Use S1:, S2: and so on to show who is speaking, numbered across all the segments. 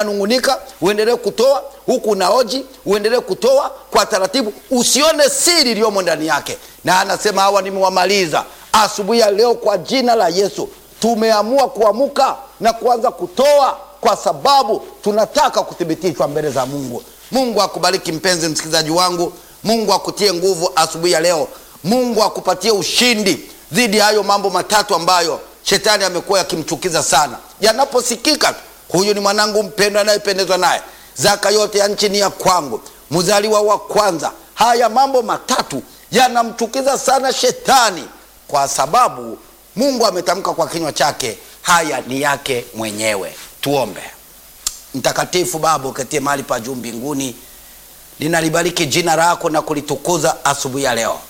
S1: unanung'unika uendelee kutoa huku unaoji uendelee kutoa kwa taratibu usione siri iliyomo ndani yake na anasema hawa nimewamaliza asubuhi ya leo kwa jina la yesu tumeamua kuamuka na kuanza kutoa kwa sababu tunataka kuthibitishwa mbele za mungu mungu akubariki mpenzi msikilizaji wangu mungu akutie nguvu asubuhi ya leo mungu akupatie ushindi dhidi ya hayo mambo matatu ambayo shetani amekuwa yakimchukiza sana yanaposikika tu huyu ni mwanangu mpendwa anayependezwa naye zaka yote ya nchi ni ya kwangu mzaliwa wa kwanza haya mambo matatu yanamchukiza sana shetani kwa sababu mungu ametamka kwa kinywa chake haya ni yake mwenyewe tuombe mtakatifu baba uketie mahali pa juu mbinguni ninalibariki jina lako na kulitukuza asubuhi ya leo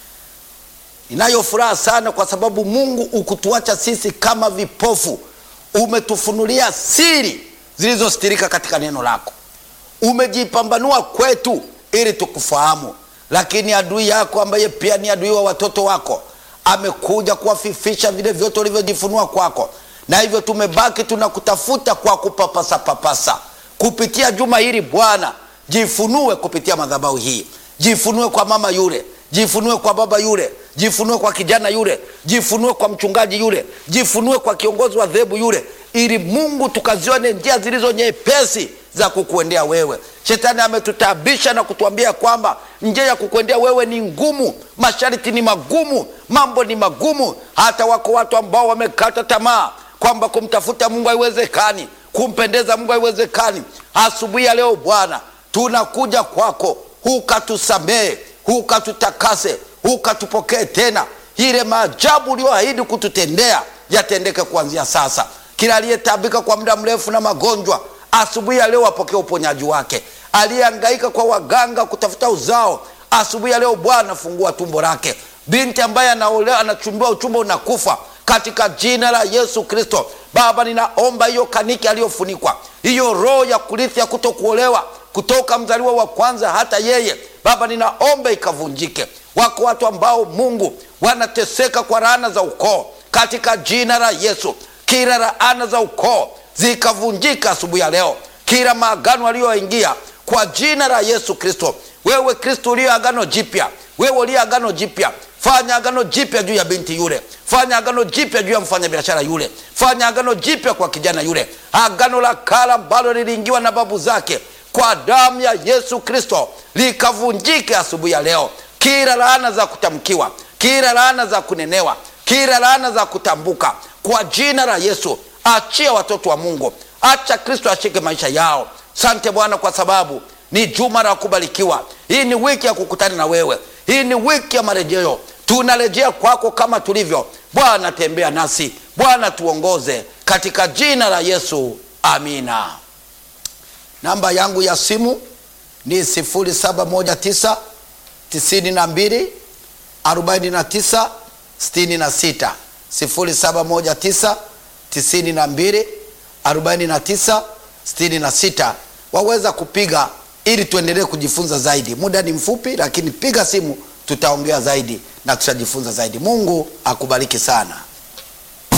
S1: ninayo furaha sana kwa sababu mungu ukutuacha sisi kama vipofu umetufunulia siri zilizostirika katika neno lako umejipambanua kwetu ili tukufahamu lakini adui yako ambaye pia ni adui wa watoto wako amekuja kuwafifisha vile vyote ulivyojifunua kwako na hivyo tumebaki tunakutafuta kwa kupapasapapasa kupitia juma hili bwana jifunue kupitia madhabahu hii jifunue kwa mama yule jifunue kwa baba yule jifunue kwa kijana yule jifunue kwa mchungaji yule jifunue kwa kiongozi wa dhehebu yule ili mungu tukazione njia zilizo nyepesi za kukuendea wewe shetani ametutabisha na kutuambia kwamba njia ya kukuendea wewe ni ngumu masharti ni magumu mambo ni magumu hata wako watu ambao wamekata tamaa kwamba kumtafuta mungu haiwezekani kumpendeza mungu haiwezekani asubuhi ya leo bwana tunakuja kwako hukatusamehe hukatutakase hukatupokee tena ile maajabu ulioahidi kututendea yatendeke kuanzia sasa kila aliyetabika kwa muda mrefu na magonjwa asubuhi ya leo apokee uponyaji wake aliyeangaika kwa waganga kutafuta uzao asubuhi ya leo bwana fungua tumbo lake binti ambaye anaolewa anachumbiwa uchumba unakufa katika jina la yesu kristo baba ninaomba hiyo kaniki aliyofunikwa hiyo roho ya kurithi ya kuto kuolewa kutoka mzaliwa wa kwanza hata yeye baba ninaomba ikavunjike wako watu ambao mungu wanateseka kwa laana za ukoo katika jina la yesu kila laana za ukoo zikavunjika asubuhi ya leo kila maagano aliyoingia kwa jina la yesu kristo wewe kristo uliyo agano jipya wewe uliyo agano jipya fanya agano jipya juu ya binti yule fanya agano jipya juu ya mfanyabiashara yule fanya agano jipya kwa kijana yule agano la kala ambalo liliingiwa na babu zake kwa damu ya yesu kristo likavunjike asubuhi ya leo kila laana za kutamkiwa kila laana za kunenewa kila laana za kutambuka kwa jina la yesu achia watoto wa mungu acha kristo ashike maisha yao sante bwana kwa sababu ni juma la kubarikiwa hii ni wiki ya kukutana na wewe hii ni wiki ya marejeo tunarejea kwako kama tulivyo bwana tembea nasi bwana tuongoze katika jina la yesu amina namba yangu ya simu ni 719 92 49 66 0719 92 49 66 waweza kupiga ili tuendelee kujifunza zaidi muda ni mfupi lakini piga simu tutaongea zaidi na tutajifunza zaidi mungu akubariki sana